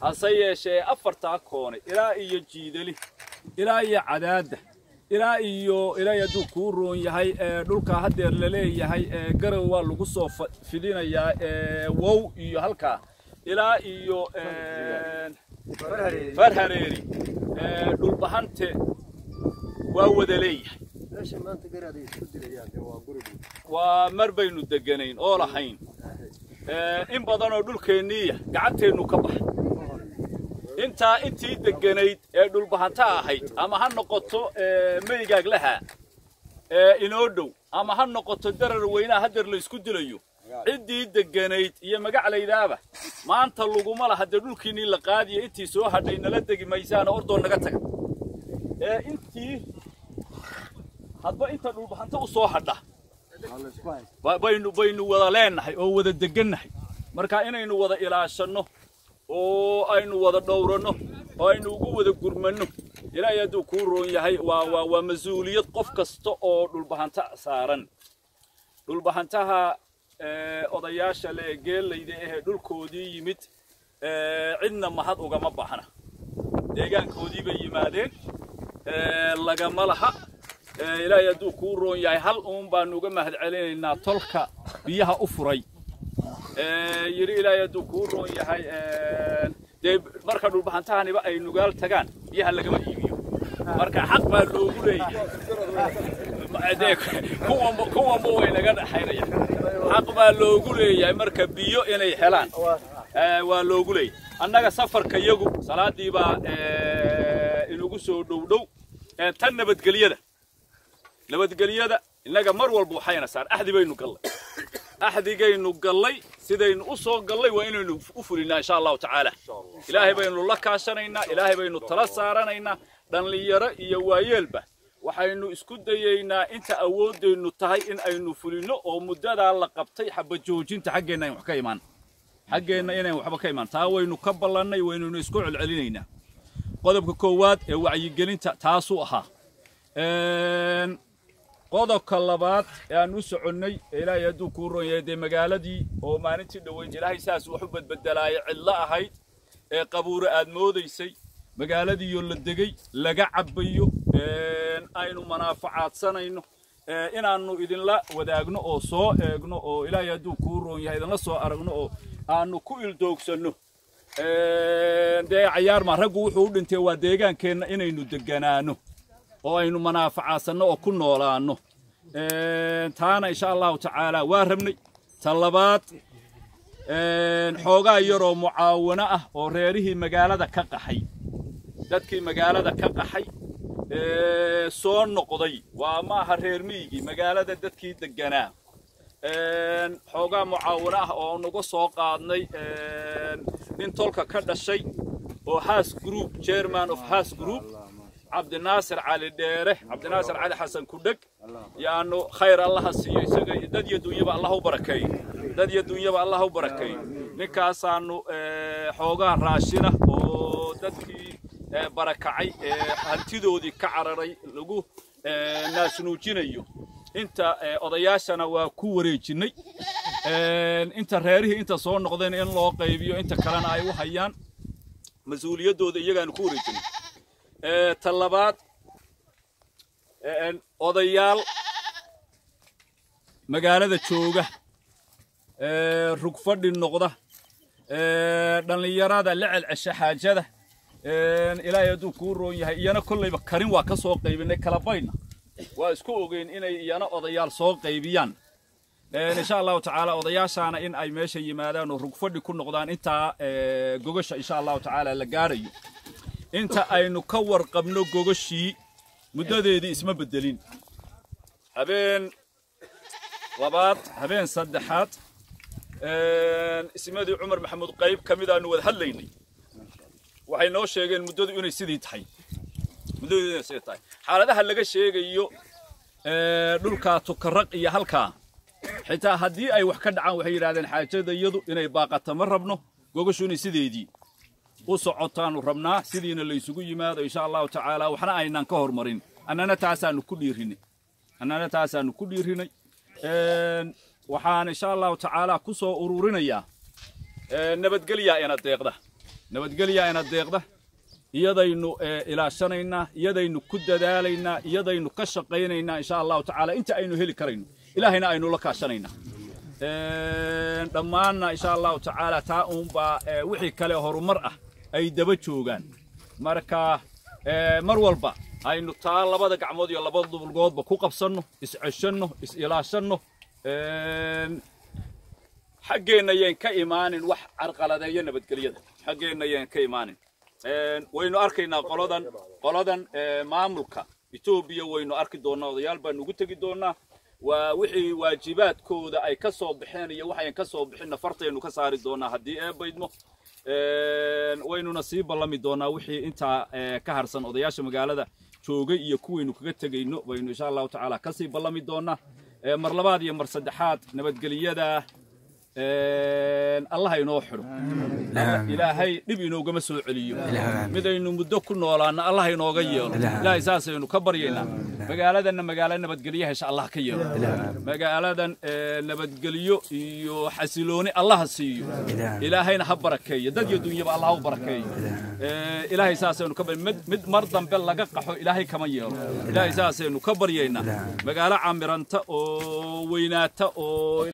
hase yeeshee afartaa koone ilaa iyo jiidali ilaa iyo cadaadda ilaa iyo ilaa hadduu kuu roon yahay dhulkaa haddeer laleeyahay garow waa lagu soo fidinayaa wow iyo halkaa ilaa iyo farhareeri dhulbahante waa wada leeyahay waa mar baynu deganayn oo lahayn in badanoo dhulkeenniiya gacanteennu ka baxa intaa intii deganayd ee dhulbahanta ahayd ama ha noqoto meygaglaha inoo dhow ama ha noqoto darar weynaha haddeer laysku dilayo ciddii deganayd iyo magaclaydaaba maanta laguma laha dee dhulkiinnii la qaadiya intii soo hadhay nala degi maysaana ordoo naga taga intii hadba inta dhulbahanta u soo hadha baynu baynu wada leennahay oo wada degannahay marka inaynu wada ilaashanno oo aynu wada dhowranno oo aynu ugu wada gurmanno ilaahay hadduu kuu roon yahay waa waa waa mas-uuliyad qof kasta oo dhulbahanta saaran dhulbahantaha odayaasha le geellayda ahee dhulkoodii yimid cidna mahad ugama baxna deegaankoodii bay yimaadeen lagama laha ilaahay hadduu kuu roon yahay hal uun baanu uga mahad celinaynaa tolka biyaha u furay yidhi ilaahay hadduu kuu roon yahay dee marka dhulbahantahaniba ay nugaal tagaan biyaha lagama iibiyo marka xaq baa loogu leeyahay kuwanba kuwanba way naga dhaxaynaya xaq baa loogu leeyahay marka biyo inay helaan waa loogu leeyahay annaga safarka yagu salaadii baa inugu soo dhow dhow tan nabadgelyada nabadgelyada innaga mar walba waxayna saar axdi baynu gallay axdigaynu gallay sidaynu u soo gallay waa inaynu u fulinaa insha allahu tacaala ilaahay baynu la kaashanaynaa ilaahay baynu tala saaranaynaa dhallinyaro iyo waayeelba waxaynu isku dayaynaa inta awooddaynu tahay in aynu fulinno oo muddadaa la qabtay xabajoojinta xaggeenna ayn wax ka imaan xaggeenna inayn waxba ka imaan taa waynu ka ballannay waynaynu isku celcelinaynaa qodobka koowaad ee wacyigelinta taasuu ahaa qodobka labaad ee aan u soconnay ilaahay hadduu kuu ron yahay dee magaaladii oo maalintii dhoweyn ilaahay saas wax u badbedelaayay cidlo ahayd ee qabuure aad moodaysay magaaladiioo la degay laga cabbayo aynu manaafacaadsanayno inaannu idinla wadaagno oo soo eegno oo ilaahay hadduu kuu roon yahay idinla soo aragno oo aannu ku ildoogsanno dee cayaarma raggu wuxuu u dhintay waa deegaankeenna inaynu deganaano oo aynu manaafacaadsanno oo ku noolaanno taana insha allahu tacaala waa rabnay ta labaad xoogaa yaroo mucaawano ah oo reerihii magaalada ka qaxay dadkii magaalada ka qaxay soo noqday waa maaha reer miyigii magaalada dadkii deganaa xoogaa mucaawano ah oo naga soo qaadnay nin tolka ka dhashay oo haas group chairman of haas group cabdinaasir cali dheere cabdinaasir cali xasan kudheg yaanu khayr allaha siiyo isaga dad iyo dunyaba allah u barakeeyo dad iyo dunyaba allah u barakeeyo ninkaasaanu xoogaa raashina oo dadkii barakacay ee hantidoodii ka cararay lagu naasnuujinayo inta odayaashana waa ku wareejinnay inta reerihii inta soo noqdeen in loo qaybiyo inta kalena ay u hayaan mas-uuliyaddooda iyagaanu ku wareejinnay ta labaad odayaal magaalada jooga rug fadhi noqda dhallinyarada la celcesha xaajada ilaahay hadduu kuu roon yahay iyana kollayba karin waa ka soo qaybinay kala baydna waa isku ogeyn inay iyana odayaal soo qaybiyaan insha allahu tacaala odayaashaana in ay meesha yimaadaan oo rug fadhi ku noqdaan intaa gogasha insha allahu tacaala la gaarayo inta aynu ka warqabno gogashii muddadeedii isma beddelin habeen labaad habeen saddexaad ismadii cumar maxamuud qayb ka mid aanu wada hadlaynay waxay noo sheegeen muddadu inay sidii tahay muddadu inay sidii tahay xaaladaha laga sheegayo dhulkaa tukaraq iyo halkaa xitaa haddii ay wax ka dhacaan waxay yidhahdeen xaajada iyadu inay baaqata ma rabno gogashu inay sideedii u socotaanu rabnaa sidiina laysugu yimaado insha allahu tacaala waxna aynan ka hormarin annana taasaanu ku dhiirinay annana taasaanu ku dhiirinay waxaan insha allahu tacaala ku soo ururinayaa nabadgelyaa ina deeqda nabadgelyaa ina deeqda iyadaynu ilaashanaynaa iyadaynu ku dadaalaynaa iyadaynu ka shaqaynaynaa insha allahu tacaala inta aynu heli karayno ilaahayna aynu la kaashanaynaa dhammaanna insha allahu tacaala taa uunbaa wixii kale horumar ah ay daba joogaan marka mar walba aynu taa labada gacmood iyo labada dubulgoodba ku qabsanno isceshanno is-ilaashanno xaggeenna yaan ka imaanin wax carqaladeeya nabadgelyada xaggeenna yaan ka imaanin waynu arkaynaa qoladan qoladan maamulka etoobiya waynu arki doonnaa odayaal baanu ugu tegi doonnaa waa wixii waajibaadkooda ay ka soo baxeen iyo waxayn ka soo bixinna fartaynu ka saari doonnaa haddii eebaydmo waynuna sii ballami doonnaa wixii intaa ka harsan odayaasha magaalada joogay iyo kuwaynu kaga tegayno baynu insha allahu tacaala kasii ballami doonnaa mar labaad iyo mar saddexaad nabadgelyada allah inoo xidho ilaahay dhib inoogama soo celiyo midaynu muddo ku noolaanna allah inooga yeelo ilaahay saasaynu ka baryaynaa magaaladanna magaalo nabadgelyo hesha allah ka yeelo magaaladan nabadgelyo iyo xasilooni allaha siiyo ilaahayna ha barakeeyo dad iyo dunyaba allah ha u barakeeyo ilaahay saasaynu ka mid mar dambe laga qaxo ilaahay kama yeelo ilaahay saasaynu ka baryaynaa magaalo camiranta oo weynaata oo